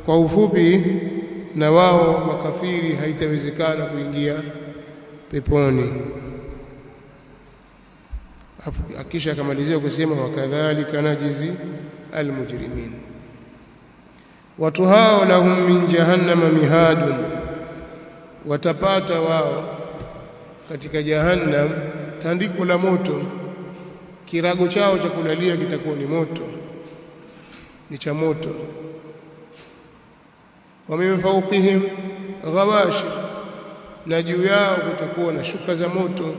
kwa ufupi na wao makafiri haitawezekana kuingia peponi akisha akamalizia kusema wakadhalika najizi almujrimin watu hao lahum min jahannama mihadun watapata wao katika jahannam tandiko la moto kirago chao cha kulalia kitakuwa ni moto ni cha moto wa min fawqihim ghawashi na juu yao kutakuwa na shuka za moto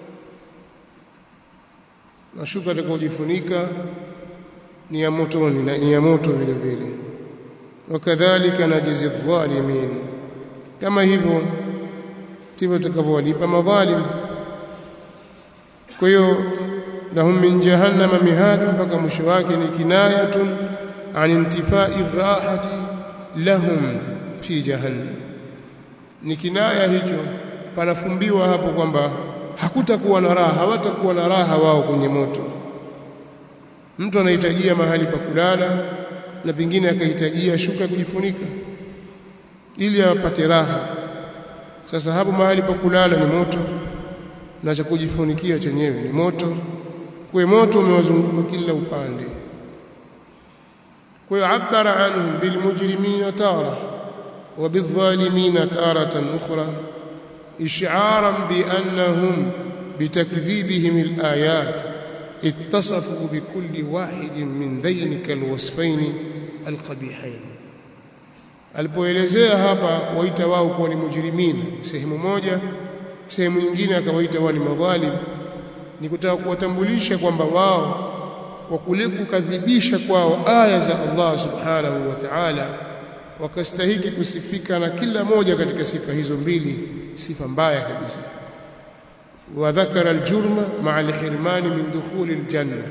mashuka atakayojifunika ni ya motoni na ni ya moto vile vile wakadhalika najizi dhalimin kama hivyo ndivyo tutakavyowalipa madhalim kwa hiyo lahum min jahannama mihad mpaka mwisho wake ni kinayatun an intifai rahati lahum fi jahannam ni kinaya hicho panafumbiwa hapo kwamba hakutakuwa na raha hawatakuwa na raha wao kwenye moto mtu anahitajia mahali pa kulala na pengine akahitajia shuka kujifunika ili apate raha sasa hapo mahali pa kulala ni moto na cha kujifunikia chenyewe ni moto kwa moto umewazunguka kila upande kwa hiyo abara anhum bilmujrimina tara wa bidhalimina taratan ukhra ish'aran bi annahum bitakdhibihim alayat اتصفوا بكل واحد من ذينك الوصفين القبيحين alipoelezea hapa waita wao kuwa ni mujrimina sehemu moja sehemu nyingine akawaita wao ni madhalim ni kutaka kuwatambulisha kwamba wao kwa kule kukadhibisha kwao aya za Allah subhanahu wa ta'ala wakastahiki kusifika na kila moja katika sifa hizo mbili sifa mbaya kabisa وذكر الجرم مع الحرمان من دخول الجنة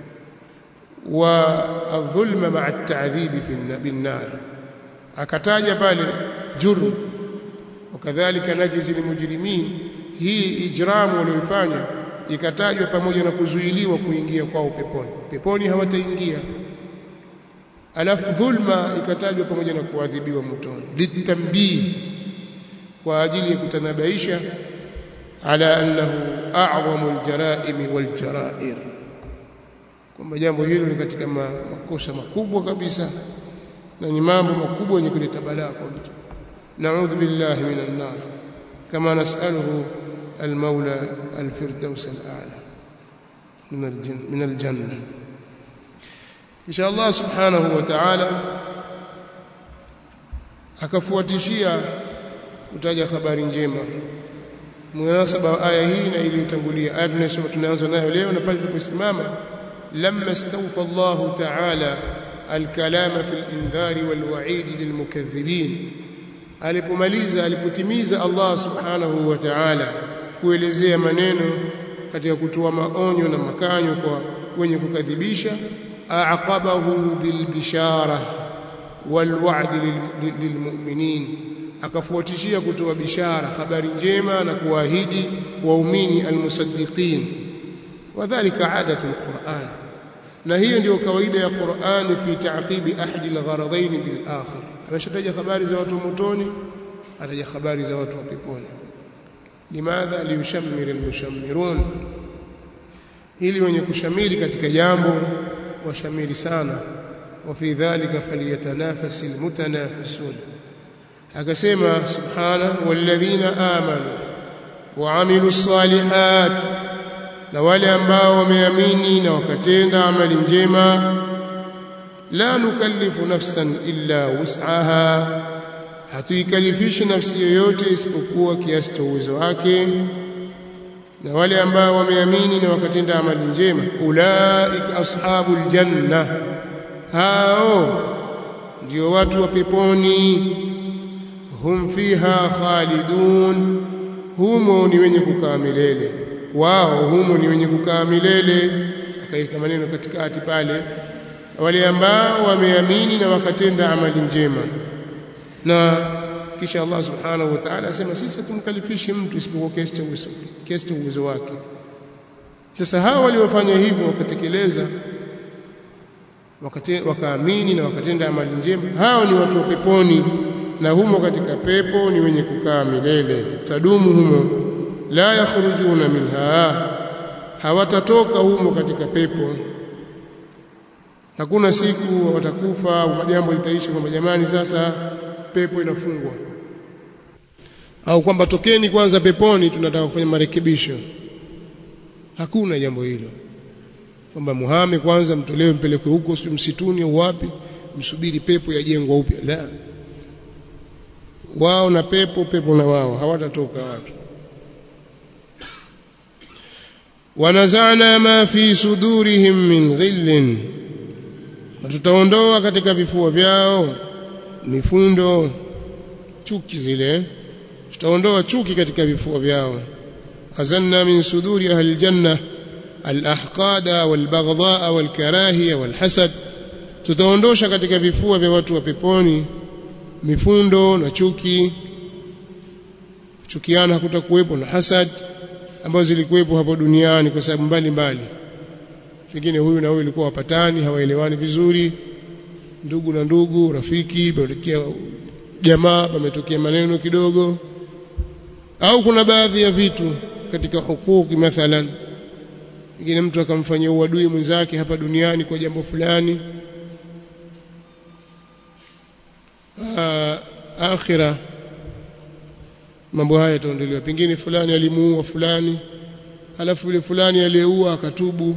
والظلم مع التعذيب في بالنار akataja pale jurm wakadhalika najzi lilmujrimin hii ijramu walioifanya ikatajwa pamoja na kuzuiliwa kuingia kwao peponi peponi hawataingia alafu dhulma ikatajwa pamoja na kuadhibiwa motoni litambii kwa ajili ya kutanabaisha ala annahu a'zamu aljaraim waljarair kwamba jambo hilo ni katika makosa makubwa kabisa na ni mambo makubwa yenye kuleta balaa kwa mtu na'udhu billahi minan nar kama nas'aluhu المولى الفردوس الأعلى من الجنة من الجنة إن شاء الله سبحانه وتعالى akafuatishia kutaja habari njema munasaba wa aya hii na iliyotangulia aya tunayosoma tunaanza nayo leo na pale tuliposimama lamma istawfa Allah ta'ala الكلام في الانذار والوعيد للمكذبين alipomaliza alipotimiza Allah subhanahu wa ta'ala kuelezea maneno katika kutoa maonyo na makanyo kwa wenye kukadhibisha aqabahu bilbishara walwa'd lilmu'minin akafuatishia kutoa bishara habari njema na kuahidi waumini almusaddiqin wadhālika 'adatu alquran na hiyo ndio kawaida ya Qur'an fi ta'qibi ahadi algharadain bil akhir ameshataja habari za watu motoni ataja habari za watu wa peponi limadha liyushammir almushammirun ili wenye kushamiri katika jambo washamiri sana wa fi dhalika falyatanafasi almutanafisun akasema subhana walladhina amanu wa amilus salihat na wale ambao wameamini na wakatenda amali njema la nukallifu nafsan illa wus'aha hatuikalifishi nafsi yoyote isipokuwa kiasi cha uwezo wake na wale ambao wameamini na wakatenda amali njema ulaika ashabul janna hao ndio watu wa peponi hum fiha khalidun humo ni wenye kukaa milele wao humo ni wenye kukaa milele akaika maneno katikati pale wale ambao wameamini na wakatenda amali njema na kisha Allah subhanahu wa ta'ala asema sisi tumkalifishi mtu isipokuwa kiasi cha uwezo kiasi cha uwezo wake sasa hao waliofanya hivyo wakatekeleza wakaamini na wakatenda amali njema hao ni watu wa peponi na humo katika pepo ni wenye kukaa milele tadumu humo la yakhrujuna minha hawatatoka humo katika pepo hakuna siku watakufa au jambo litaisha kwamba jamani sasa pepo inafungwa au kwamba tokeni kwanza peponi tunataka kufanya marekebisho hakuna jambo hilo kwamba muhame kwanza mtolewe mpelekwe huko si msituni au wapi msubiri pepo yajengwa upya la wao na pepo pepo na wao hawatatoka watu wanazana ma fi sudurihim min ghillin na tutaondoa katika vifua vyao mifundo chuki zile tutaondoa chuki katika vifua vyao azanna min suduri ahli aljanna alahqada walbaghdha walkarahiya walhasad tutaondosha katika vifua vya watu wa peponi mifundo na chuki chukiana hakutakuwepo na hasad ambazo zilikuwepo hapo duniani kwa sababu mbalimbali pengine huyu na huyu ilikuwa wapatani hawaelewani vizuri ndugu na ndugu rafiki pametokea jamaa pametokea maneno kidogo au kuna baadhi ya vitu katika hukuki mathalan pengine mtu akamfanyia uadui mwenzake hapa duniani kwa jambo fulani Aa, akhira mambo haya yataondolewa pengine fulani alimuua fulani halafu yule fulani aliyeua akatubu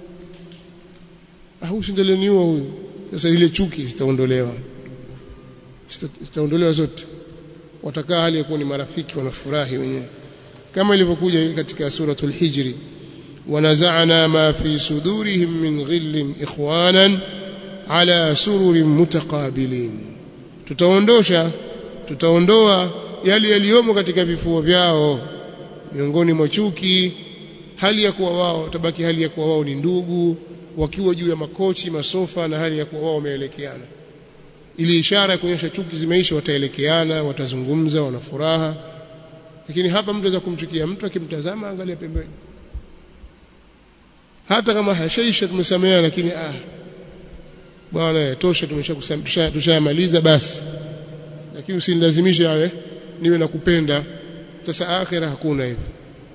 ah huyu ndio niua huyu sasa ile chuki zitaondolewa zitaondolewa zote watakaa hali ya kuwa ni marafiki wanafurahi wenyewe kama ilivyokuja katika suratul hijri wanaza'na ma fi sudurihim min ghillin ikhwanan ala sururin mutaqabilin tutaondosha tutaondoa yale yaliyomo katika vifuo vyao miongoni mwa chuki hali ya kuwa wao tabaki hali ya kuwa wao ni ndugu wakiwa juu ya makochi masofa na hali ya kuwa wao wameelekeana ili ishara ya kuonyesha chuki zimeisha wataelekeana watazungumza wana furaha lakini hapa mtu anaweza kumchukia mtu akimtazama angalia pembeni hata kama hashaisha tumesameheana lakini ah bwana tosha tumesha tushamaliza basi lakini usinilazimishe awe niwe nakupenda sasa akhira hakuna hivyo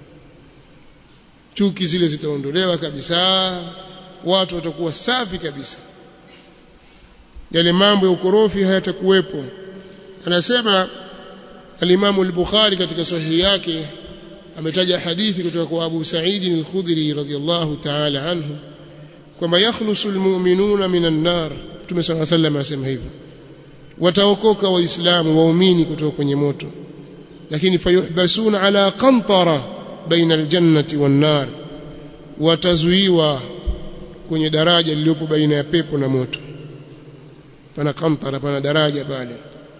chuki zile zitaondolewa kabisa watu watakuwa safi kabisa yale mambo ya ukorofi hayatakuwepo anasema al-Imam al-Bukhari katika sahihi yake ametaja hadithi kutoka kwa Abu Sa'id al-Khudri radhiyallahu ta'ala anhu kwamba yakhlusu al-mu'minuna minan nar Mtume صلى الله عليه وسلم asema hivyo wataokoka waislamu waumini kutoka kwenye moto lakini fayuhbasuna ala qantara baina al-jannati wan-nar watazuiwa kwenye daraja lililopo baina ya pepo na moto pana kantara pana daraja pale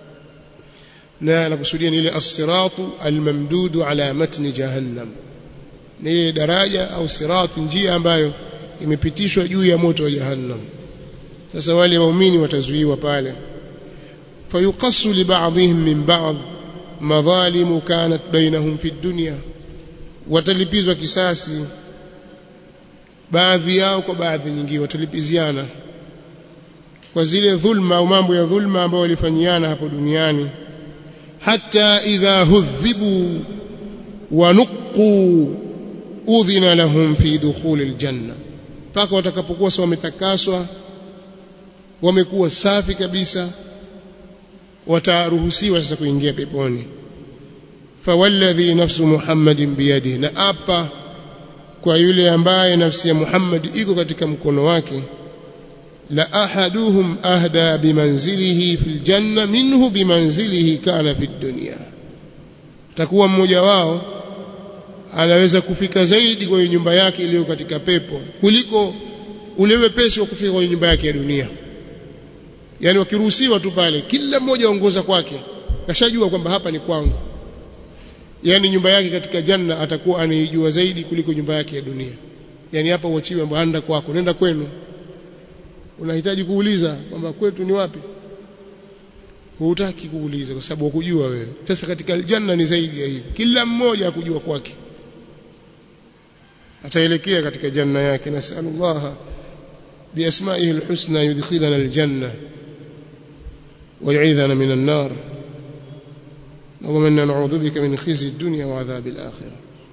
na nakusudia ni ile as-siratu al-mamdudu ala matni jahannam ni ile daraja au sirati njia ambayo imepitishwa juu ya moto wa jahannam sasa wale waumini watazuiwa pale fayuqassu li ba'dihim min ba'd madhalimu kanat bainahum fi dunya watalipizwa kisasi baadhi yao kwa baadhi nyingine watalipiziana kwa zile dhulma au mambo ya dhulma ambayo walifanyiana hapo duniani hata idha hudhibu wa nuqu udhina lahum fi dukhul aljanna mpaka watakapokuwa sawa wametakaswa wamekuwa safi kabisa wataruhusiwa sasa kuingia peponi fawalladhi nafsu muhammadin biyadihi na apa kwa yule ambaye nafsi ya Muhammad iko katika mkono wake la ahaduhum ahda bimanzilihi fil janna minhu bimanzilihi kana fid dunya takuwa mmoja wao anaweza kufika zaidi kwenye nyumba yake iliyo katika pepo kuliko ule wepesi wa kufika kwenye nyumba yake ya dunia yani wakiruhusiwa tu pale kila mmoja aongoza kwake kashajua kwamba hapa ni kwangu yani nyumba yake katika janna atakuwa anaijua zaidi kuliko nyumba yake ya dunia yani hapa uachiwe kwamba anda kwako nenda kwenu unahitaji kuuliza kwamba kwetu ni wapi hutaki kuuliza kwa sababu ukujua wewe sasa katika aljanna ni zaidi ya hivi kila mmoja akujua kwake ataelekea katika janna yake nasallallahu بأسمائه الحسنى يدخلنا الجنة ويعيذنا من النار اللهم إنا نعوذ بك من خزي الدنيا وعذاب الآخرة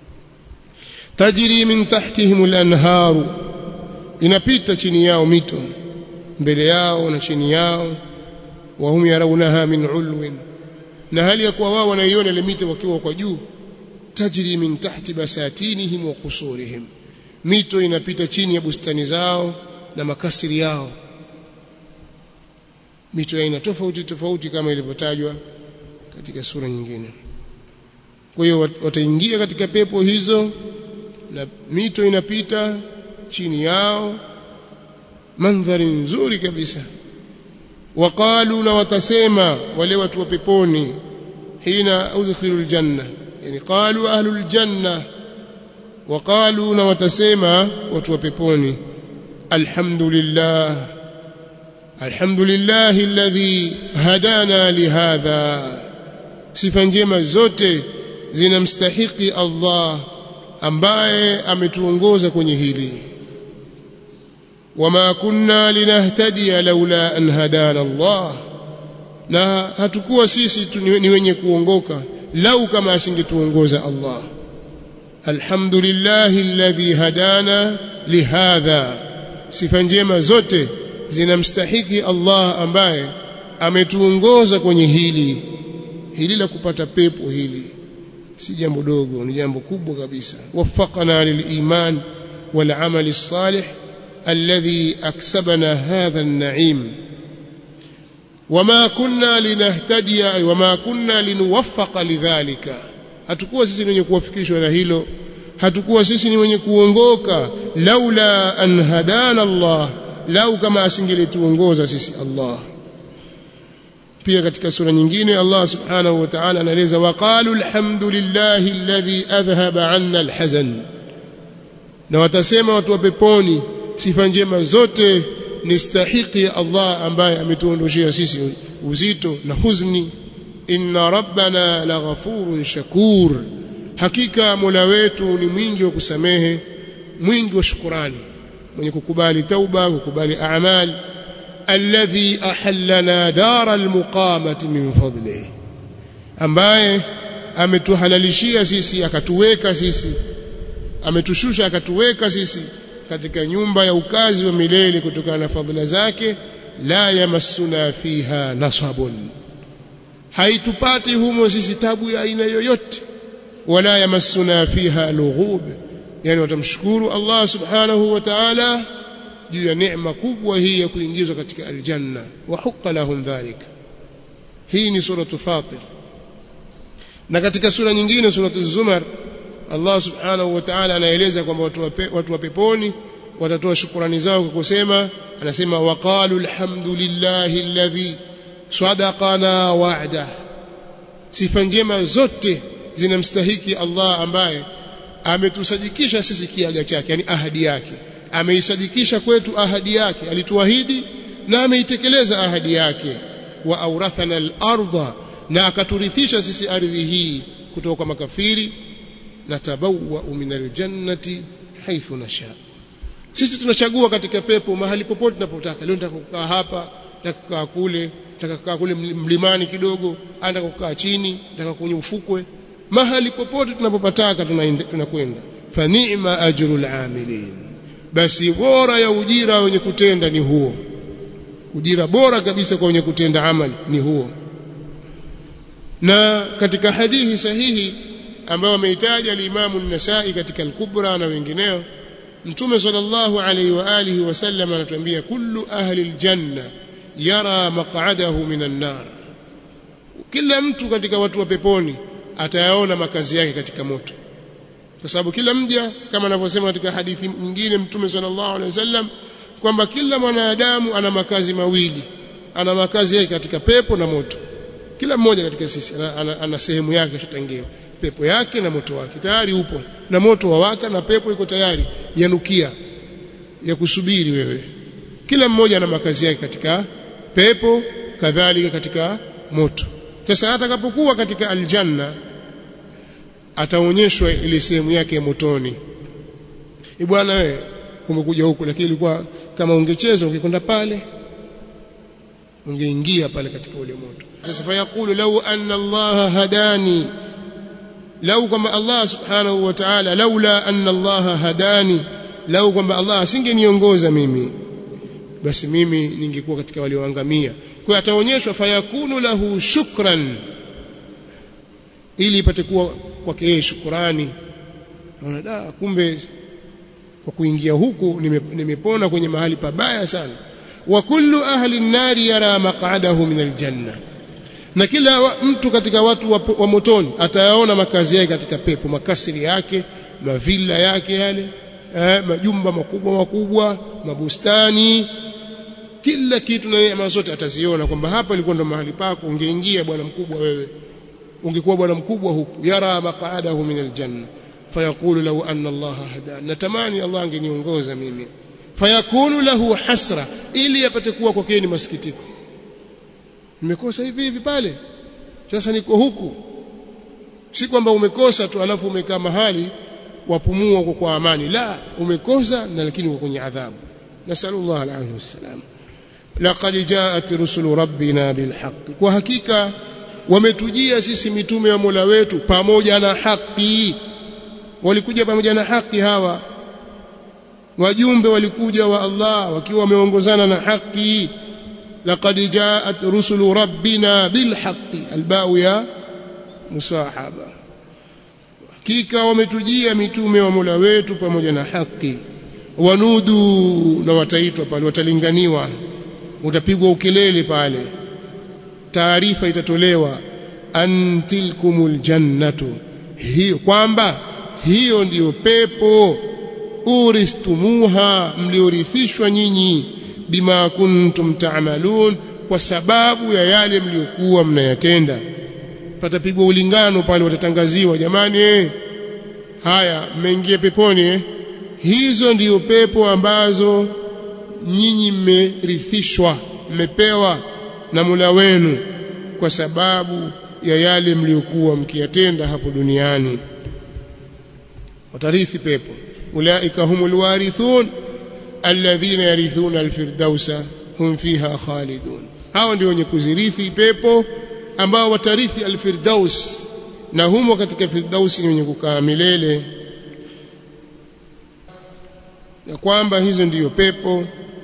تجري من تحتهم الأنهار inapita chini yao mito mbele yao na chini yao wahum yarawnaha min ulwin na hali ya kuwa wao wanaiona ile mito wakiwa kwa juu tajri min tahti basatinihim wa qusurihim mito inapita chini ya bustani zao na makasiri yao mito ya aina tofauti tofauti kama ilivyotajwa katika sura nyingine kwa hiyo wataingia katika pepo hizo na mito inapita chini yao mandhari nzuri kabisa waqalu na watasema wale watu wa peponi hina udkhilu aljanna yani qalu ahlul janna waqalu na watasema watu wa peponi alhamdulillah alhamdulillah alladhi hadana lihadha sifa njema zote zinamstahiki Allah ambaye ametuongoza kwenye hili wama kunna linahtadiya laula an hadana Allah na hatukuwa sisi ni wenye kuongoka lau kama asingetuongoza Allah alhamdulillah alladhi hadana lihadha sifa njema zote zinamstahiki Allah ambaye ametuongoza kwenye hili hili la kupata pepo hili si jambo dogo ni jambo kubwa kabisa waffaqana liliman wal amali salih alladhi aksabana hadha an-na'im wama kunna linahtadiya wama kunna linuwaffaqa lidhalika hatukuwa sisi ni wenye kuwafikishwa na hilo hatukuwa sisi ni wenye kuongoka laula an hadana Allah lau kama asingelituongoza sisi Allah pia katika sura nyingine Allah subhanahu wa ta'ala anaeleza waqalu alhamdulillahi alladhi adhhaba 'anna alhazan na watasema watu wa peponi sifa njema zote ni stahiki ya Allah ambaye ametuondoshia sisi uzito na huzni inna rabbana laghafurun shakur hakika mola wetu ni mwingi wa kusamehe mwingi wa shukurani mwenye kukubali tauba kukubali a'mal alladhi ahallana dara almuqamati min fadlihi ambaye ametuhalalishia sisi akatuweka sisi ametushusha akatuweka sisi katika nyumba ya ukazi wa milele kutokana na fadhila zake la yamassuna fiha nasabun haitupati humo sisi tabu ya aina yoyote wala yamassuna fiha lughub yani watamshukuru Allah subhanahu wa ta'ala juu ya neema kubwa hii ya kuingizwa katika aljanna wa hukka lahum dhalik hii ni suratu fatir na katika sura nyingine suratu zumar Allah subhanahu wa ta'ala anaeleza kwamba watu wa watu wa peponi watatoa shukrani zao kwa kusema anasema waqalu alhamdulillahi alladhi sadaqana wa'da sifa njema zote zinamstahiki Allah ambaye ametusadikisha sisi kiaga chake yani ahadi yake ameisadikisha kwetu ahadi yake alituahidi na ameitekeleza ahadi yake wa aurathana al-ardha na akaturithisha sisi ardhi hii kutoka kwa makafiri natabawwa min aljannati haithu nasha sisi tunachagua katika pepo mahali popote tunapotaka leo nataka kukaa hapa nataka kukaa kule nataka kukaa kule mlimani kidogo nataka kukaa chini nataka kwenye ufukwe mahali popote tunapopataka tunakwenda fa ni'ma ajrul amilin basi bora ya ujira wenye kutenda ni huo ujira bora kabisa kwa wenye kutenda amali ni huo na katika hadithi sahihi ambayo ameitaja al-Imam an-Nasa'i katika al-Kubra na wengineo Mtume sallallahu alayhi wa alihi wasallam anatuambia kullu ahli al-janna yara maq'adahu minan nar kila mtu katika watu wa peponi atayaona makazi yake katika moto kwa sababu kila mja kama anavyosema katika hadithi nyingine Mtume sallallahu alayhi wasallam kwamba kila mwanadamu ana makazi mawili ana makazi yake katika pepo na moto kila mmoja katika sisi ana, ana, ana sehemu yake shatangiwa pepo yake na moto wake tayari upo na moto wawaka na pepo iko tayari yanukia ya kusubiri wewe kila mmoja ana makazi yake katika pepo kadhalika katika moto sasa atakapokuwa katika aljanna ataonyeshwa ile sehemu yake ya motoni bwana wewe umekuja huku lakini ilikuwa kama ungecheza ungekwenda pale ungeingia pale katika ule moto sasa fayaqulu law anna Allah hadani lau kwamba Allah subhanahu wa ta'ala laula anna Allah hadani lau kwamba Allah asingeniongoza mimi basi mimi ningekuwa katika walioangamia kwa ataonyeshwa fayakunu lahu shukran ili ipate kuwa kwake yeye shukrani naona da kumbe kwa kuingia huku nimepona kwenye mahali pabaya sana wa kullu ahli an-nari yara maq'adahu min al-janna na kila wa, mtu katika watu wa, wa motoni atayaona makazi yake katika pepo makasiri yake mavilla yake yale eh, majumba makubwa makubwa mabustani kila kitu na neema zote ataziona kwamba hapa ilikuwa ndo mahali pako ungeingia bwana mkubwa wewe ungekuwa bwana mkubwa huku yara maq'adahu min aljanna fayaqulu law anna Allah hadana natamani Allah angeniongoza mimi fayakunu lahu hasra ili apate kuwa kwake ni masikitiko nimekosa hivi hivi pale sasa niko huku si kwamba umekosa tu alafu umekaa mahali wapumua kwa, kwa amani la umekosa na lakini uko kwenye adhabu nasallallahu alaihi wasallam laqad jaat rusulu rabbina bilhaq kwa hakika wametujia sisi mitume wa Mola wetu pamoja na haki walikuja pamoja na haki hawa wajumbe walikuja wa Allah wakiwa wameongozana na haki laqad jaat rusulu rabbina bilhaqqi albau ya musahaba hakika wametujia mitume wa Mola wetu pamoja na haki wanudu na wataitwa pale watalinganiwa utapigwa ukelele pale taarifa itatolewa antilkumul jannatu hiyo kwamba hiyo ndiyo pepo uristumuha mliorithishwa nyinyi bima kuntum ta'malun kwa sababu ya yale mliokuwa mnayatenda patapigwa ulingano pale watatangaziwa jamani eh haya mmeingia peponi eh hizo ndiyo pepo ambazo nyinyi mmerithishwa mmepewa na Mola wenu kwa sababu ya yale mliokuwa mkiyatenda hapo duniani watarithi pepo ulaika humul warithun alladhina yarithuna alfirdausa hum fiha khalidun hao ndio wenye kuzirithi pepo ambao watarithi alfirdaus na humo katika firdausi ni wenye kukaa milele ya kwamba hizo ndiyo pepo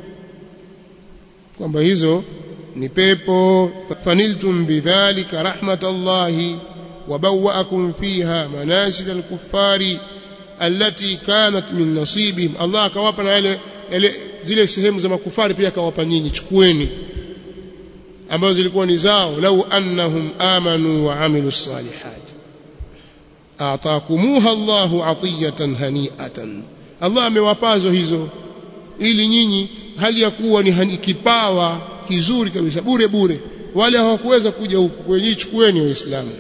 kwamba hizo ni pepo faniltum bidhalika rahmatallahi wabawaakum fiha manasil alkuffari allati kanat min nasibihim Allah akawapa na yale, yale zile sehemu za makufari pia akawapa nyinyi chukueni ambazo zilikuwa ni zao lau annahum amanu wa amilu salihat atakumuha Allahu atiyatan hani'atan Allah amewapazo hizo ili nyinyi hali ya kuwa ni kipawa kizuri kabisa bure bure wale hawakuweza kuja huku kwenye chukueni waislamu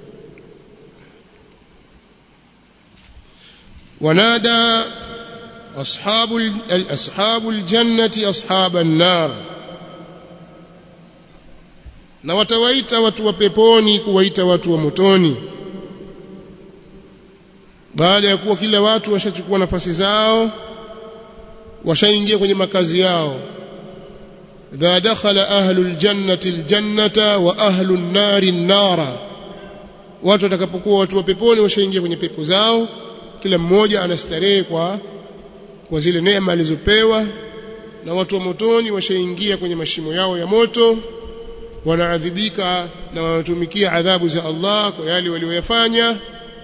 ونادى أصحاب أصحاب الجنة أصحاب النار na watawaita watu wa peponi kuwaita watu wa motoni baada ya kuwa kila watu washachukua nafasi zao washaingia kwenye makazi yao idha dakhala ahlu aljannati aljannata wa ahlu an-nari an-nara watu watakapokuwa watu wa peponi washaingia kwenye pepo zao kila mmoja anastarehe kwa kwa zile neema alizopewa na watu wa motoni washaingia kwenye mashimo yao ya moto wanaadhibika na wanatumikia adhabu za Allah kwa yale walioyafanya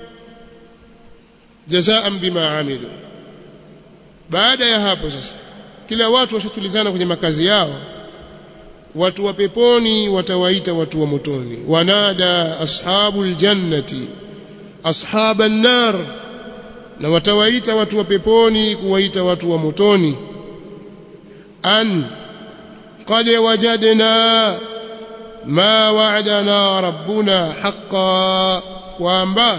jazaan bima amilu baada ya hapo sasa kila watu washatulizana kwenye makazi yao watu wa peponi watawaita watu wa motoni wanada ashabul jannati ashaban nar na watawaita watu wa peponi kuwaita watu wa motoni an qad wajadna ma wa'adana rabbuna haqqan kwamba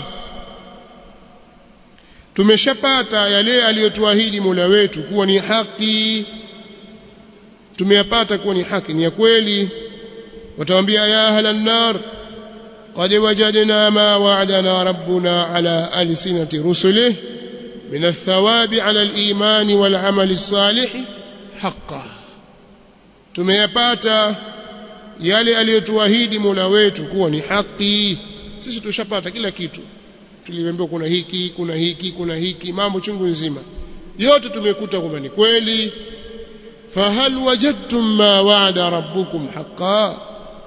tumeshapata yale aliyotuahidi Mola wetu kuwa ni haki tumeyapata kuwa ni haki ni ya kweli watawaambia ya ahlan nar qad wajadna ma wa'adana rabbuna ala alsinati rusulihi min athawabi ala al-iman wal amal as-salih haqqan tumeyapata yale aliyotuahidi Mola wetu kuwa ni haki sisi tushapata kila kitu tuliambiwa kuna hiki kuna hiki kuna hiki mambo chungu nzima yote tumekuta kwamba ni kweli fahal wajadtum ma wa'ada rabbukum haqqan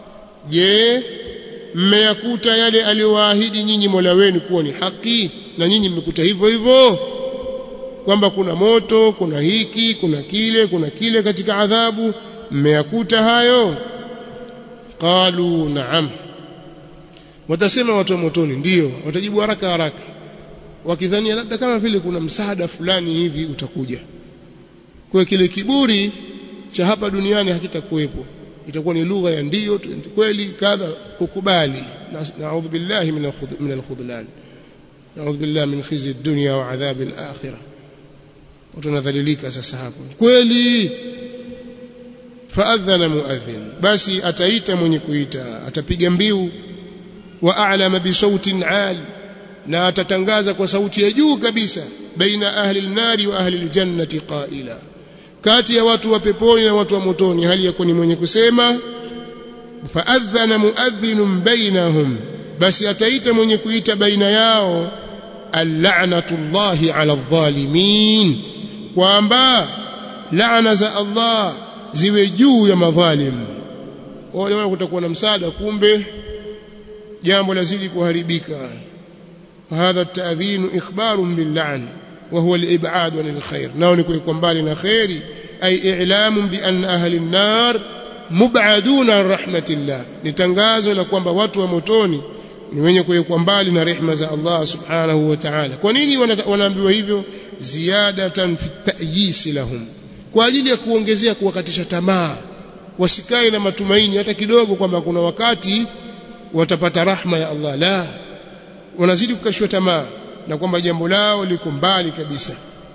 je mmeyakuta yale aliyowaahidi nyinyi Mola wenu kuwa ni haki na nyinyi mmekuta hivyo hivyo kwamba kuna moto kuna hiki kuna kile kuna kile katika adhabu mmeyakuta hayo qalu na'am watasema watu wa motoni ndiyo watajibu haraka haraka wakidhania labda kama vile kuna msaada fulani hivi utakuja kwa kile kiburi cha hapa duniani hakitakuwepo itakuwa ni lugha ya ndiyo kweli kadha kukubali naudhu billahi min alkhudlan naudhu billahi min khizi dunya wa adhabi alakhirah watu wanadhalilika sasa hapo kweli faadhana muadhin basi ataita mwenye kuita atapiga mbiu wa a'lama bi sautin ali na atatangaza kwa sauti ya juu kabisa baina ahli an-nari wa ahli al-jannati qaila kati ya watu wa peponi na watu wa motoni hali ya ni mwenye kusema faadhana muadhin bainahum basi ataita mwenye kuita baina yao al-la'natullahi 'ala adh-dhalimin kwamba laana za Allah ziwe juu ya madhalim wale wale kutakuwa na msaada kumbe jambo lazidi kuharibika فهذا التأذين إخبار باللعن وهو الإبعاد عن الخير ناو نكون mbali na khairi أي إعلام بأن أهل النار مبعدون عن رحمة الله نتنغازو la kwamba watu wa motoni ni wenye kuwekwa mbali na rehema za Allah subhanahu wa ta'ala kwa nini wanaambiwa hivyo ziyadatan fi ta'yis lahum kwa ajili ya kuongezea kuwakatisha tamaa wasikae na matumaini hata kidogo kwamba kuna wakati watapata rahma ya Allah la wanazidi kukashwa tamaa na kwamba jambo lao liko mbali kabisa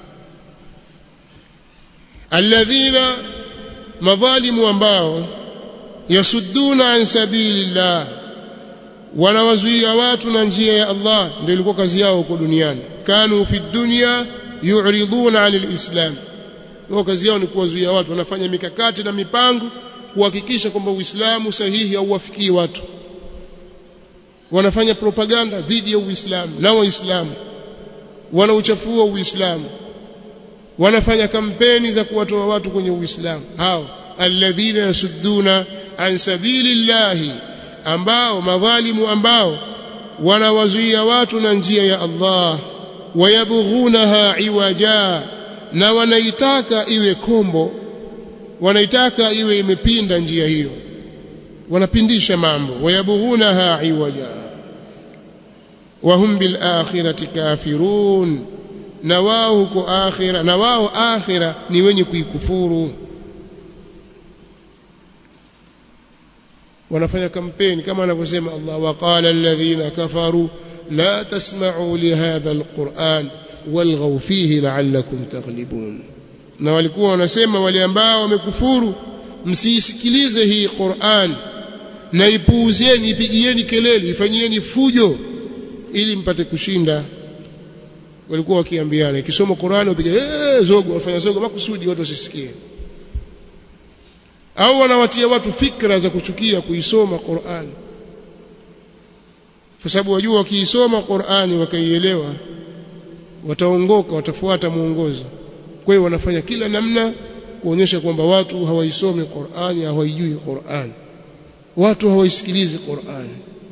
alladhina madhalimu ambao yasudduna an sabilillah wanawazuia watu na njia ya Allah ndio ilikuwa kazi yao huko duniani kanu fi dunya yu'riduna 'anil islam wao kazi yao ni kuwazuia watu wanafanya mikakati na mipango kuhakikisha kwamba Uislamu sahihi hauwafikii watu wanafanya propaganda dhidi ya Uislamu na Waislamu wanauchafua Uislamu wanafanya kampeni za kuwatoa watu kwenye Uislamu hao alladhina yasudduna an sabilillahi ambao madhalimu ambao wanawazuia watu na njia ya Allah wayabghunaha iwaja na wanaitaka iwe kombo wanaitaka iwe imepinda njia hiyo wanapindisha mambo wayabghunaha iwaja wahum bil akhirati kafirun na wao huko akhira na wao akhira ni wenye kuikufuru wanafanya kampeni kama anavyosema Allah waqala alladhina kafaru la tasma'u lihadha alquran walghaw fihi la'allakum taghlibun na walikuwa wanasema wale ambao wamekufuru msiisikilize hii Qur'an na ipuuzeni ipigieni kelele ifanyieni fujo ili mpate kushinda walikuwa wakiambiana ikisoma Qur'an upige eh zogo wafanya zogo makusudi watu wasisikie au wanawatia watu fikra za kuchukia kuisoma Qur'an kwa sababu wajua wakiisoma Qur'ani wakaielewa wataongoka watafuata muongozo kwa hiyo wanafanya kila namna kuonyesha kwamba watu hawaisomi Qur'ani hawaijui Qur'an watu hawaisikilizi Qur'an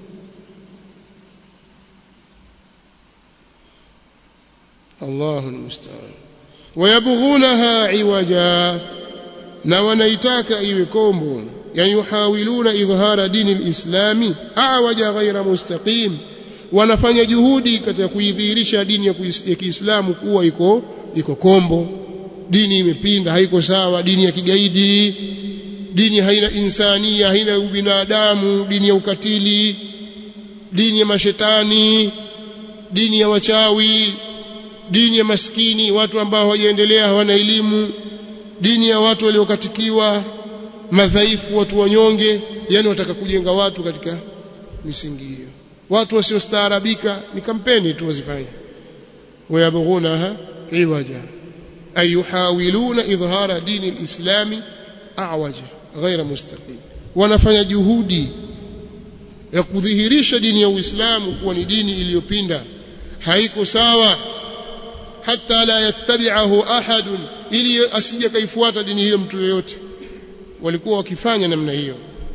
Allahu musta'an wayabghunaha iwaja na wanaitaka iwe kombo yani yuhawiluna idhhara dini alislami awaja ghaira mustaqim wanafanya juhudi katika kuidhihirisha dini ya Kiislamu kuwa iko iko kombo dini imepinda haiko sawa dini ya kigaidi dini haina insania haina ubinadamu dini ya ukatili dini ya mashetani dini ya wachawi dini ya maskini watu ambao hawajaendelea hawana elimu dini ya watu waliokatikiwa madhaifu watu wanyonge yani wataka kujenga watu katika misingi hiyo watu wasiostaarabika ni kampeni tu wazifanye wayabghunaha iwaja ay yuhawiluna idhhara dini alislami awaja ghaira mustaqim wanafanya juhudi ya kudhihirisha dini ya Uislamu kuwa ni dini iliyopinda haiko sawa hata la yattabi'ahu ahadun ili asije kaifuata dini hiyo mtu yoyote walikuwa wakifanya namna hiyo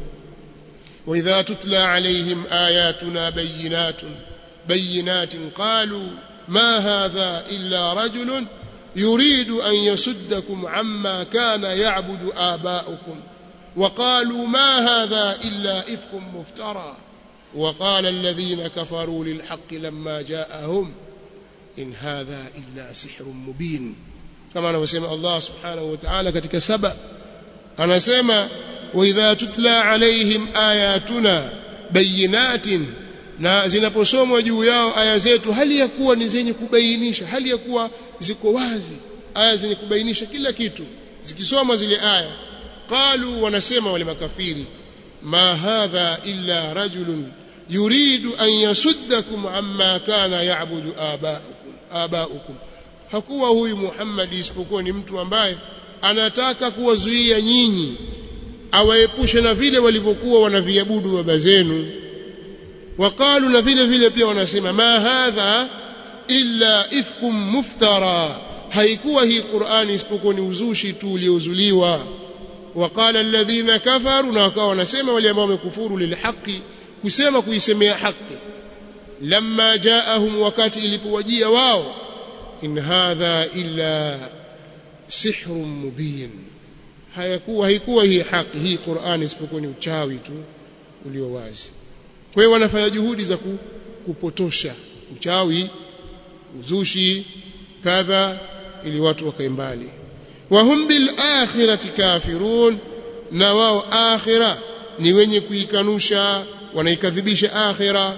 wa idha tutla alaihim ayatuna bayyinatun bayyinatin qalu ma hadha illa rajulun yuridu an yasuddakum amma kana ya'budu aba'ukum وقالوا ما هذا إلا إفك مفترى وقال الذين كفروا للحق لما جاءهم إن هذا إلا سحر مبين كما نسمع الله سبحانه وتعالى ketika saba anasema واذا تتلى عليهم آياتنا بينات na zinaposomwa juu yao aya zetu hali ya kuwa ni zenye kubainisha hali ya kuwa ziko wazi aya zenye kubainisha kila kitu zikisoma zile aya qalu wanasema wale makafiri ma hadha illa rajulun yuridu an yasuddakum amma kana ya'budu aba'ukum aba'ukum hakuwa huyu Muhammad isipokuwa ni mtu ambaye anataka kuwazuia nyinyi awaepushe na vile walivyokuwa wanaviabudu baba zenu waqalu na vile vile pia wanasema ma hadha illa ifkum muftara haikuwa hii Qur'ani isipokuwa ni uzushi tu uliozuliwa waqala alladhina kafaru na wakawa wanasema wale ambao wamekufuru lilhaqi kusema kuisemea haki lamma jaahum wakati ilipowajia wao in hadha illa sihrun mubin hayakuwa haikuwa hii haki hii Qur'ani isipokuwa ni uchawi tu ulio wazi kwa hiyo wanafanya juhudi za kupotosha uchawi uzushi kadha ili watu wakae mbali wahum bil akhirati kafirun na wao akhira ni wenye kuikanusha wanaikadhibisha akhira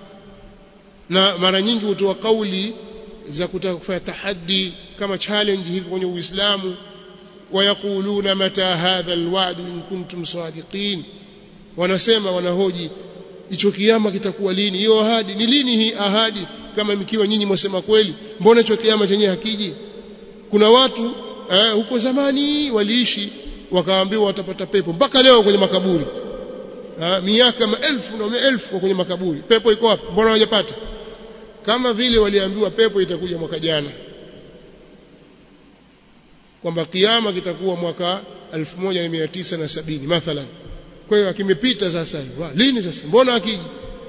na mara nyingi hutoa kauli za kutaka kufanya tahaddi kama challenge hivi kwenye Uislamu wayakuluna mata hadha alwa'd in kuntum sadiqin wanasema wanahoji hicho kiama kitakuwa lini hiyo ahadi ni lini hii ahadi kama mkiwa nyinyi mwasema kweli mbona hicho kiama chenyewe hakiji kuna watu eh, huko zamani waliishi wakaambiwa watapata pepo mpaka leo kwenye makaburi ha, miaka maelfu na maelfu kwenye makaburi pepo iko wapi mbona hawajapata kama vile waliambiwa pepo itakuja mwaka jana kwamba kiama kitakuwa mwaka 1970 mathalan kwa hiyo akimepita sasa hivi lini sasa mbona akiji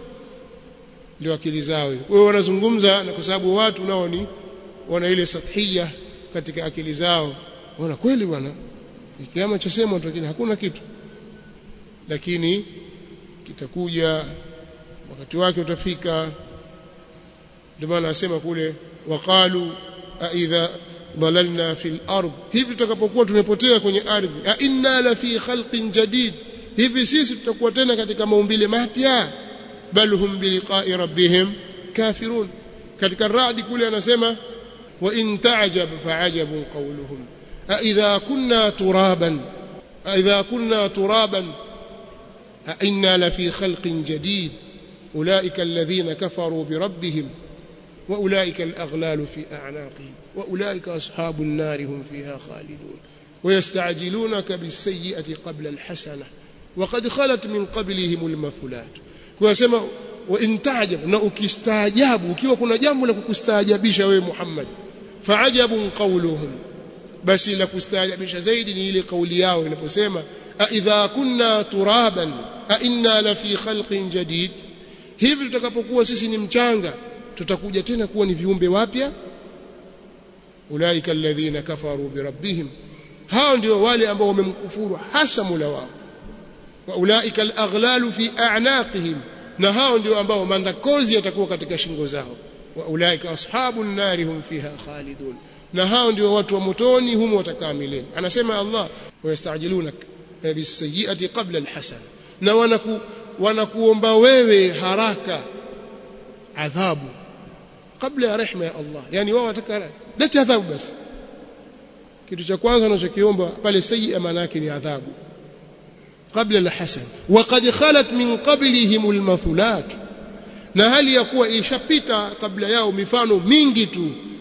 ndio akili zao kwa hiyo wanazungumza na kwa sababu watu nao ni wana ile sathia katika akili zao wana kweli bwana kiama cha sema lakini hakuna kitu lakini kitakuja wakati wake utafika ndio maana anasema kule waqalu aidha dhalalna fil ard hivi tutakapokuwa tumepotea kwenye ardhi a inna la fi khalqin jadid hivi sisi tutakuwa tena katika maumbile mapya bal hum biliqa'i rabbihim kafirun katika radi kule anasema wa in ta'jab fa'ajabun qawluhum a idha kunna turaban a idha kunna turaban a inna la fi khalqin jadid ulaika alladhina kafaru bi rabbihim واولئك الاغلال في اعناقهم واولئك اصحاب النار هم فيها خالدون ويستعجلونك بالسيئه قبل الحسنه وقد خلت من قبلهم المثلات كما وان تعجب na ukistaajabu ukiwa kuna jambo la kukustaajabisha wewe Muhammad faajabun qawluhum basi la kustaajabisha zaidi ni ile kauli yao inaposema a idha kunna turaban a inna la fi khalqin jadid hivi tutakapokuwa sisi ni mchanga tutakuja tena kuwa ni viumbe wapya ulaika alladhina kafaru birabbihim hao ndio wale ambao wamemkufuru hasa Mola wao wa ulaika alaghlalu fi a'naqihim na hao ndio ambao mandakozi yatakuwa katika shingo zao wa ulaika ashabun nari hum fiha khalidun na hao ndio watu wa motoni humo watakaa milele anasema Allah wayastajilunak bisayyiati qabla alhasana na wanaku wanakuomba wewe haraka adhabu kabla ya rehema ya Allah yani wao wataka leta adhabu basi kitu cha kwanza wanachokiomba pale sayyi maana yake ni adhabu kabla la hasan waqad khalat min qablihim almathulat na hali ya kuwa ishapita kabla yao mifano mingi tu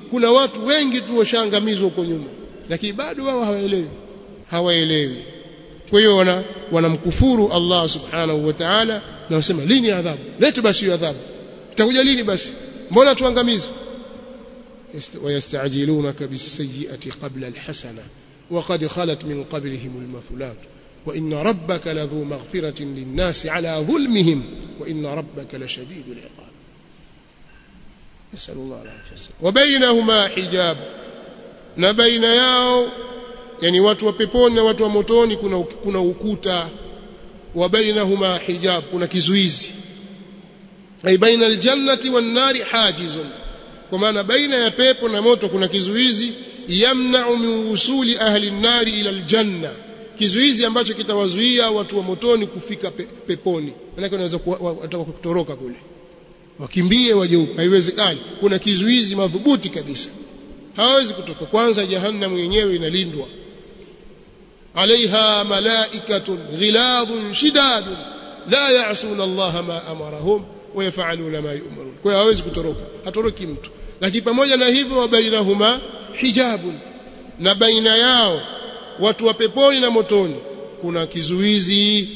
kuna watu wengi tu washaangamizwa huko nyuma lakini bado wao hawaelewi hawaelewi kwa hiyo wana wanamkufuru Allah subhanahu wa ta'ala na wasema lini adhabu lete basi hiyo adhabu itakuja lini basi mbona tuangamizwe ويستعجلونك بالسيئة قبل الحسنة وقد خلت من قبلهم المثلات وإن ربك لذو مغفرة للناس على ظلمهم وإن ربك لشديد العقاب نسأل الله العافية والسلام وبينهما حجاب نبين yao yani watu wa peponi na watu wa motoni kuna kuna ukuta wa bainahuma hijab kuna kizuizi ay baina aljannati wan nari hajizun kwa maana baina ya pepo na moto kuna kizuizi yamna'u min usuli ahli an-nari ila aljanna kizuizi ambacho kitawazuia watu wa motoni kufika pe, peponi maana wanaweza wataka kutoroka kule wakimbie waje huko haiwezekani kuna kizuizi madhubuti kabisa hawezi kutoka kwanza jahannam yenyewe inalindwa alaiha malaikatun ghiladun shidadun la ya'suna Allah ma amarahum wa yaf'aluna ma yu'marun kwa hiyo hawezi kutoroka hatoroki mtu lakini pamoja na hivyo wa bainahuma hijabun na baina yao watu wa peponi na motoni kuna kizuizi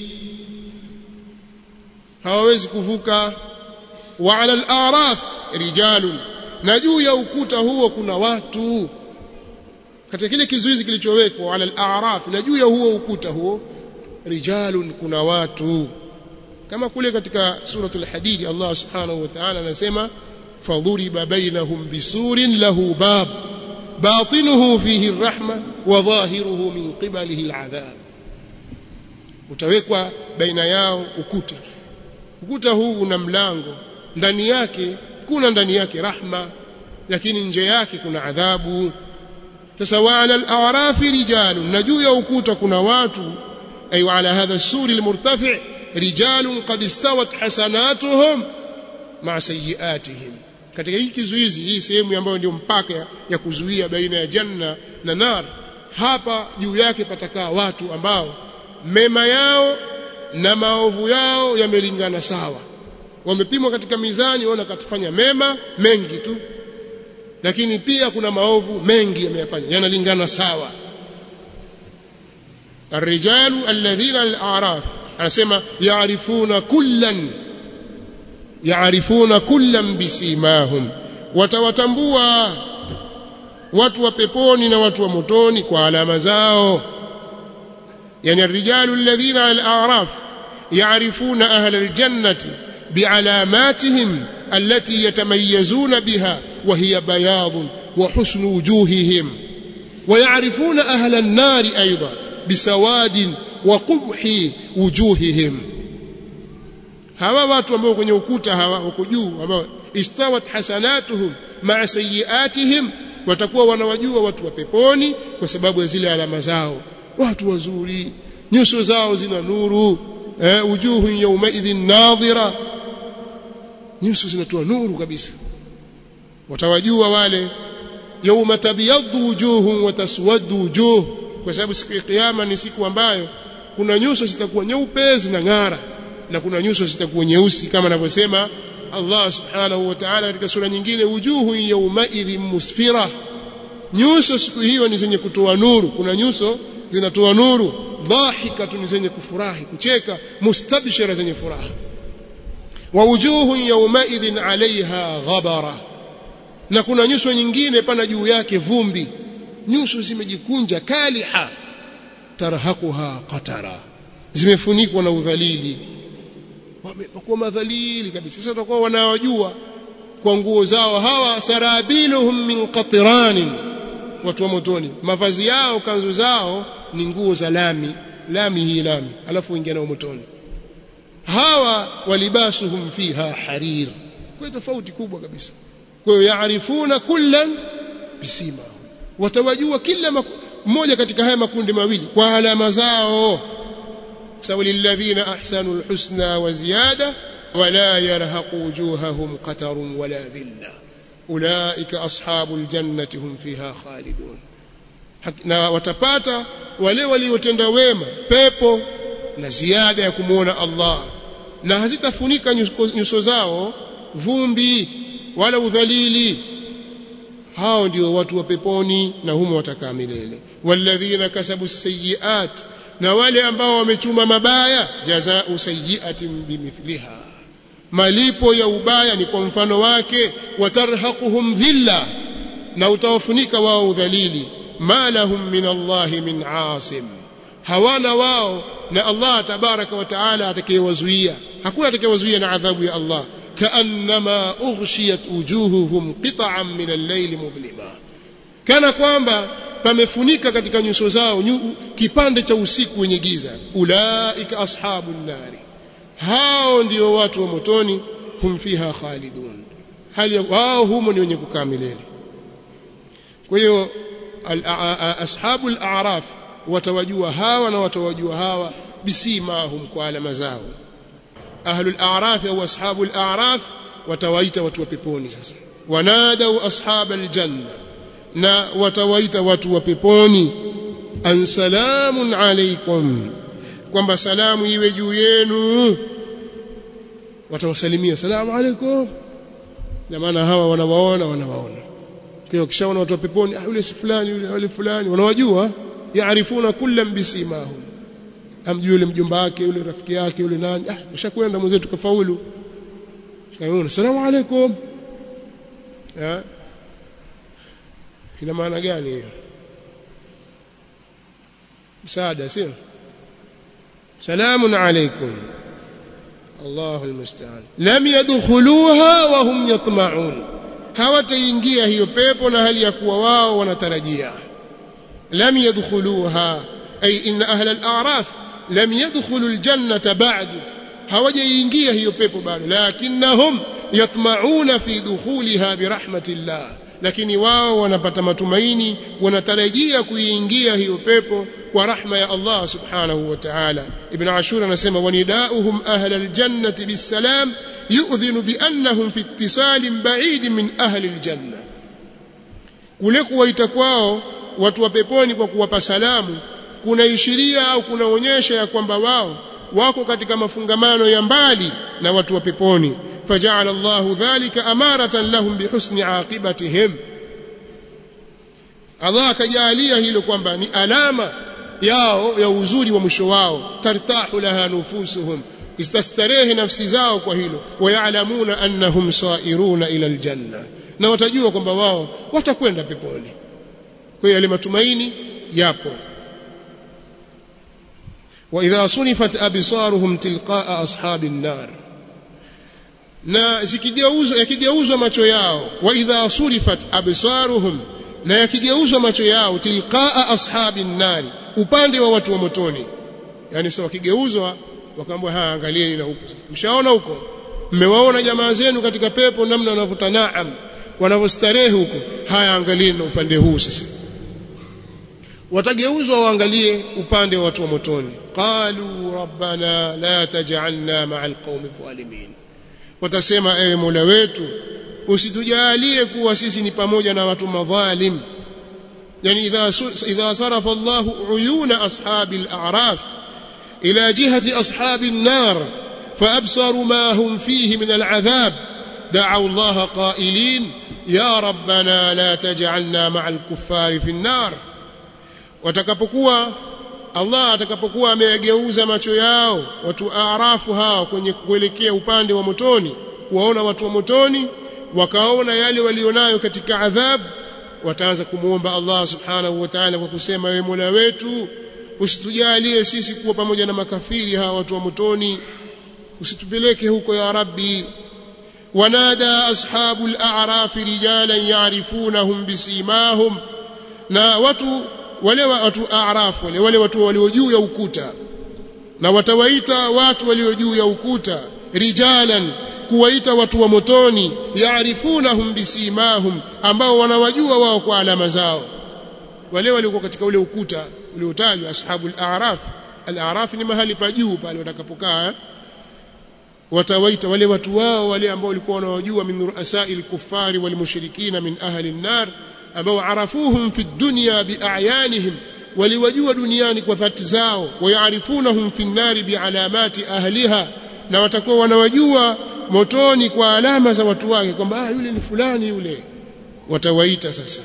hawawezi kuvuka wa ala al-a'raf rijalun na juu ya ukuta huo kuna watu katika kile kizuizi kilichowekwa ala al-a'raf na juu ya huo ukuta huo rijalun kuna watu kama kule katika suratul hadid Allah subhanahu wa ta'ala anasema fadhuriba bainahum bisurin lahu bab batinuhu fihi arrahma wa dhahiruhu min qibalihi al'adhab utawekwa baina yao ukuta ukuta huu una mlango ndani yake kuna ndani yake rahma lakini nje yake kuna adhabu sasa wa ala al-a'rafi rijalun na juu ya ukuta kuna watu ay ala hadha as-suri al-murtafi' rijalun qad istawat hasanatuhum ma sayiatihim katika hii kizuizi hii sehemu ambayo ndio mpaka ya kuzuia baina ya janna na nar hapa juu yake patakaa watu ambao mema yao na maovu yao yamelingana sawa wamepimwa katika mizani waona katafanya mema mengi tu lakini pia kuna maovu mengi yameyafanya yanalingana sawa الرجال الذين الأعراف anasema yaarifuna kullan yaarifuna kullan bisimahum watawatambua watu wa peponi na watu wa motoni kwa alama zao yani الرجال الذين على الأعراف يعرفون أهل الجنة بعلاماتهم التي يتميزون بها وهي بياض وحسن وجوههم ويعرفون أهل النار أيضا بسواد وقبح wujuhihim hawa watu ambao kwenye ukuta hawa wako juu ambao istawat hasanatuhum ma'a sayiatihim watakuwa wanawajua watu wa peponi kwa sababu ya zile alama zao watu wazuri nyuso zao zina nuru eh, wujuhu yawmaidhin nadhira nyuso zinatoa nuru kabisa watawajua wale yawma tabyaddu wujuhum wa taswaddu wujuh kwa sababu siku ya kiyama ni siku ambayo kuna nyuso zitakuwa nyeupe zinang'ara na kuna nyuso zitakuwa nyeusi kama anavyosema Allah subhanahu wa ta'ala katika sura nyingine wujuhu yawmaidhin musfira nyuso siku hiyo ni zenye kutoa nuru kuna nyuso zinatoa nuru dhahikatu ni zenye kufurahi kucheka mustabshira zenye furaha wa wujuhu yawmaidhin alaiha ghabara na kuna nyuso nyingine pana juu yake vumbi nyuso zimejikunja kaliha tarhaquha qatara zimefunikwa na udhalili wamekuwa madhalili kabisa sasa tutakuwa wanawajua kwa nguo zao hawa sarabiluhum min qatran watu wa motoni mavazi yao kanzu zao ni nguo za lami lami hii lami alafu ingia nao motoni hawa walibasuhum fiha harir kwa tofauti kubwa kabisa kwa hiyo yaarifuna kullan bisima watawajua kila mmoja katika haya makundi mawili kwa alama zao sawa lilladhina ahsanu alhusna wa ziyada wala yarhaqu wujuhahum qatarun wala dhilla ulaika ashabul jannati hum fiha khalidun na watapata wale waliotenda wema pepo na ziada ya kumuona Allah na hazitafunika nyuso zao vumbi wala udhalili hao ndio watu wa peponi na humo watakaa milele walladhina kasabu sayyiat na wale ambao wamechuma mabaya jazaa'u sayyi'atin bimithliha malipo ya ubaya ni kwa mfano wake watarhaquhum dhilla na utawafunika wao udhalili ma lahum min Allahi min asim hawana wao na Allah tabaraka wa taala atakayewazuia hakuna atakayewazuia na adhabu ya Allah kaannama ughshiyat wujuhuhum qita'an min al-layli mudlima kana kwamba pamefunika katika nyuso zao nyu, kipande cha usiku wenye giza ulaika ashabun nari hao ndio watu wa motoni hum fiha khalidun hali wao humo ni wenye kukaa milele kwa hiyo ashabu al-a'raf watawajua hawa na watawajua hawa bisimahum kwa alama zao ahlul a'raf au ashabul a'raf watawaita watu wa peponi sasa wanadau ashabal janna na watawaita watu wa peponi an salamun alaykum kwamba salamu iwe juu yenu watawasalimia salamu alaykum na maana hawa wanawaona wanawaona kwa hiyo kishaona watu wa peponi ah yule si fulani yule wale fulani wanawajua yaarifuna kullam bisimahum amjue yule mjomba wake yule rafiki yake yule nani ah ushakwenda mwenzetu kafaulu kaona salamu alaykum ya ina maana gani hiyo msaada sio salamun alaykum Allahu almusta'an lam yadkhuluha wa hum yatma'un hawataingia hiyo pepo na hali ya kuwa wao wanatarajia lam yadkhuluha ay inna ahla al-a'raf lam yadkhulu al-jannata ba'du hawajaingia hiyo pepo bado lakinnahum yatma'una fi dukhulha bi rahmatillah lakini wao wanapata matumaini wanatarajia kuingia hiyo pepo kwa rahma ya Allah subhanahu wa ta'ala ibn ashur anasema wanidauhum ahla aljannati bisalam yu'dhinu bi annahum fi ittisalin ba'id min ahli aljanna kule kuwaita kwao watu wa peponi kwa kuwapa salamu kunaishiria au kunaonyesha ya kwamba wao wako katika mafungamano ya mbali na watu wa peponi فجعل الله ذلك أمارة لهم بحسن عاقبتهم Allah akajalia hilo kwamba ni alama yao ya uzuri wa mwisho wao tartahu laha nufusuhum istastarehe nafsi zao kwa hilo wayalamuna annahum sairuna ila aljanna na watajua kwamba wao watakwenda peponi kwa hiyo yale matumaini yapo wa idha sunifat absaruhum tilqaa ashabin nar na zikigeuzwa yakigeuzwa macho yao wa idha surifat absaruhum na yakigeuzwa macho yao tilqaa ashabin nari upande wa watu wa motoni yani sasa wakigeuzwa wakaambwa ha angalieni na huko sasa mshaona huko mmewaona jamaa zenu katika pepo namna wanavuta naam wanavyostarehe huko haya angalieni na upande huu sasa watageuzwa waangalie upande wa watu wa motoni qalu rabbana la taj'alna ma'al qaumi dhalimin watasema ewe Mola wetu usitujalie kuwa sisi ni pamoja na watu madhalim yani idha idha sarafa Allah uyuna ashabi al-a'raf ila jihati ashabi an-nar فأبصروا ما هم فيه من العذاب دعوا الله قائلين يا ربنا لا تجعلنا مع الكفار في النار watakapokuwa Allah atakapokuwa ameyageuza macho yao watu aarafu hao kwenye kuelekea upande wa motoni kuwaona watu wa motoni wakaona yale walionayo katika adhab wataanza kumuomba Allah subhanahu wa ta'ala kwa kusema wewe Mola wetu usitujalie sisi kuwa pamoja na makafiri hawa watu wa motoni usitupeleke huko ya rabbi wanada ashabul a'raf rijalan ya'rifunahum bisimahum na watu wale watu a'raf wale wale watu walio juu ya ukuta na watawaita watu walio juu ya ukuta rijalan kuwaita watu wa motoni yaarifunahum bisimahum ambao wanawajua wao kwa alama zao wale waliokuwa katika ule ukuta uliotajwa ashabul a'raf al-a'raf ni mahali pa juu pale watakapokaa watawaita wale watu wao wale ambao walikuwa wanawajua min ru'asa'il kuffari wal mushrikina min ahli an-nar ambao arafuhum fi dunya bi'ayanihim waliwajua duniani kwa dhati zao wayaarifunahum fi an-nar bi'alamati ahliha na watakuwa wanawajua motoni kwa alama za watu wake kwamba ah yule ni fulani yule watawaita sasa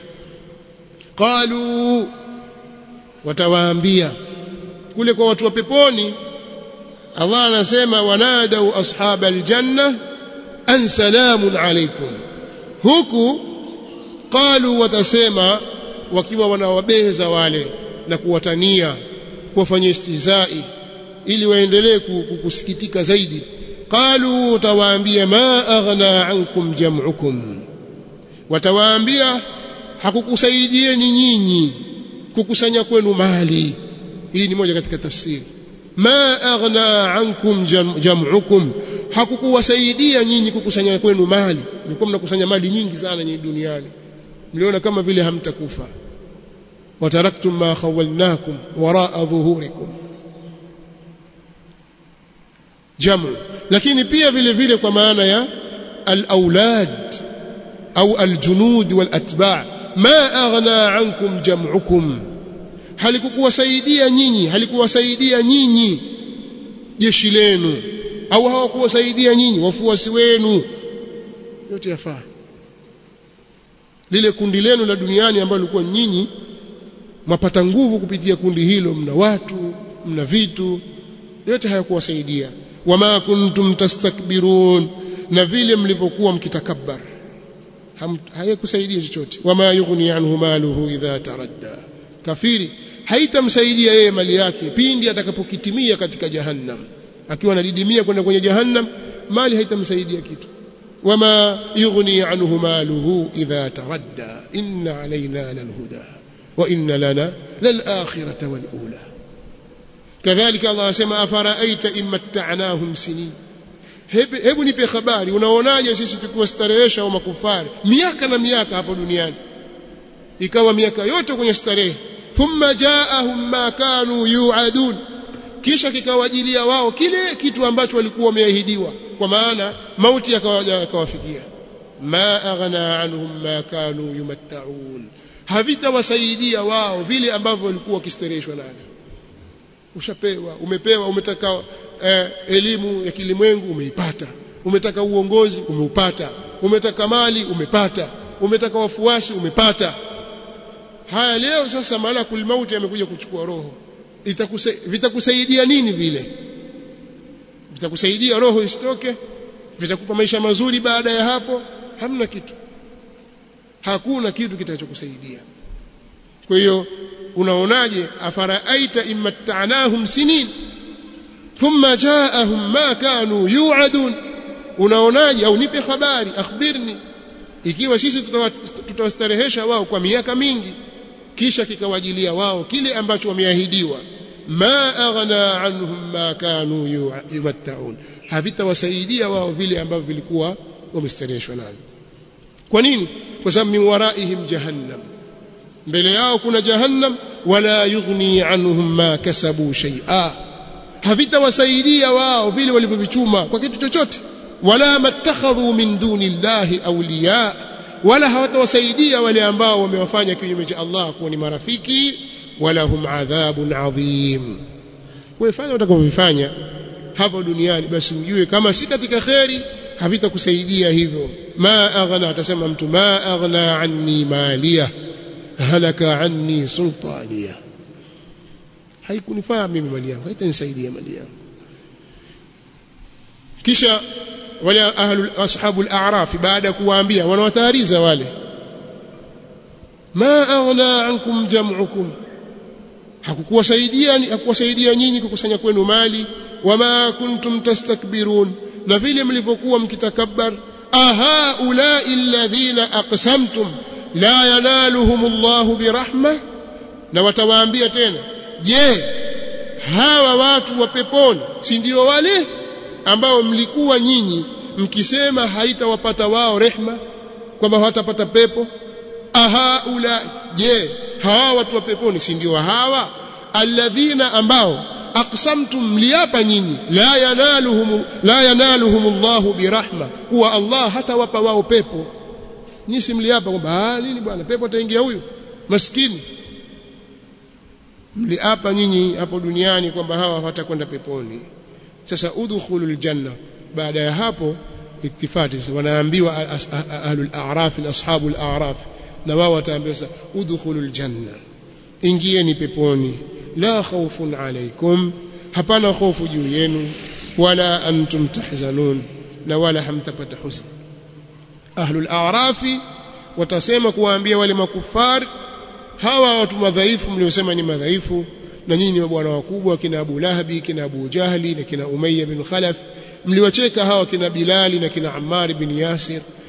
qalu watawaambia kule kwa watu wa peponi Allah anasema wanadau ashaba aljanna an salamun alaykum huku qalu watasema wakiwa wanawabeza wale na kuwatania kuwafanyia istihzai ili waendelee kusikitika zaidi qalu watawaambia ma aghna ankum jam'ukum watawaambia hakukusaidieni nyinyi kukusanya kwenu mali hii ni moja katika tafsiri ma aghna ankum jam'ukum hakukuwasaidia nyinyi kukusanya kwenu mali mlikuwa mnakusanya mali nyingi sana nyinyi duniani mliona kama vile hamtakufa wataraktum ma khawalnakum waraa dhuhurikum jamu lakini pia vile vile kwa maana ya al-aulad au al-junud wal-atba' ma aghna ankum jam'ukum halikukuwasaidia nyinyi halikuwasaidia nyinyi jeshi lenu au hawakuwasaidia nyinyi wafuasi wenu yote yafaa lile kundi lenu la duniani ambalo lilikuwa nyinyi mwapata nguvu kupitia kundi hilo mna watu mna vitu yote hayakuwasaidia wama kuntum tastakbirun na vile mlivyokuwa mkitakabbar hayakusaidia chochote wama yughni anhu maluhu idha taradda kafiri haitamsaidia yeye mali yake pindi atakapokitimia katika jahannam akiwa anadidimia kwenda kwenye jahannam mali haitamsaidia kitu wama yughni anhu maluhu idha taradda inna alaina lalhuda wa inna lana lalakhirata walula kadhalika Allah asema afaraaita in matta'nahum sinin hebu nipe habari unaonaje sisi tukiwastarehesha wa makufari miaka na miaka hapo duniani ikawa miaka yote kwenye starehe thumma jaahum ma kanu yuadun kisha kikawajilia wao kile kitu ambacho walikuwa wameahidiwa kwa maana mauti yakawafikia ma aghna anhum ma kanu yumatta'un havitawasaidia wao vile ambavyo walikuwa wakistareheshwa navyo ushapewa umepewa umetaka eh, elimu ya kilimwengu umeipata umetaka uongozi umeupata umetaka mali umepata umetaka wafuasi umepata haya leo sasa malakul mauti amekuja kuchukua roho vitakusaidia nini vile vitakusaidia roho isitoke vitakupa maisha mazuri baada ya hapo hamna kitu hakuna kitu kitachokusaidia kwa hiyo unaonaje afaraaita immatta'nahum sinin thumma jaahum ma kanu yu'adun unaonaje au nipe habari akhbirni ikiwa sisi tutawastarehesha wao kwa miaka mingi kisha kikawajilia wao kile ambacho wameahidiwa ma aghna anhum ma kanu yumatta'un havitawasaidia wao vile ambavyo vilikuwa wamestareheshwa navyo kwa nini kwa sababu min waraihim jahannam mbele yao kuna jahannam wala yughni anhum ma kasabu shay'a havitawasaidia wao vile walivyovichuma kwa kitu chochote wala mattakhadhu min duni llahi awliya wala hawatawasaidia wale ambao wamewafanya kinyume cha Allah kuwa ni marafiki wala hum adhabun adhim wewe fanya utakavyofanya hapo duniani basi ujue kama si katika kheri havitakusaidia hivyo ma aghna atasema mtu ma aghna anni maliya halaka anni sultaniya haikunifaa mimi mali yangu haitanisaidia mali yangu kisha wale ahlu ashabu al-a'raf baada kuwaambia wanawatahariza wale ma aghna ankum jam'ukum hakukuwasaidia hakuwasaidia nyinyi kukusanya kwenu mali wama kuntum tastakbirun na vile mlivyokuwa mkitakabbar aha ulai alladhina aqsamtum la yanaluhum Allahu birahma na watawaambia tena je hawa watu wa peponi si ndio wale ambao mlikuwa nyinyi mkisema haitawapata wao rehma kwamba hawatapata pepo aha ula je hawa watu wa peponi si ndio hawa alladhina ambao aqsamtum mliapa nyinyi la yanaluhum la yanaluhum Allahu birahma kuwa Allah hatawapa wao pepo nyinyi si mliapa kwamba ah nini bwana pepo ataingia huyu maskini mliapa nyinyi hapo duniani kwamba hawa hawatakwenda peponi sasa udkhulul janna baada ya hapo ittifati wanaambiwa ahlul a'raf ashabul a'raf na wao wataambiwa sasa udkhulul janna ingieni peponi la khawfun alaykum hapana hofu juu yenu wala antum tahzanun na wala hamtapata huzn ahlul a'rafi watasema kuwaambia wale makufar hawa watu madhaifu mliosema ni madhaifu na nyinyi ni mabwana wakubwa kina Abu Lahabi kina Abu Jahli na kina Umayya bin Khalaf mliwacheka hawa kina Bilali na kina Ammar bin Yasir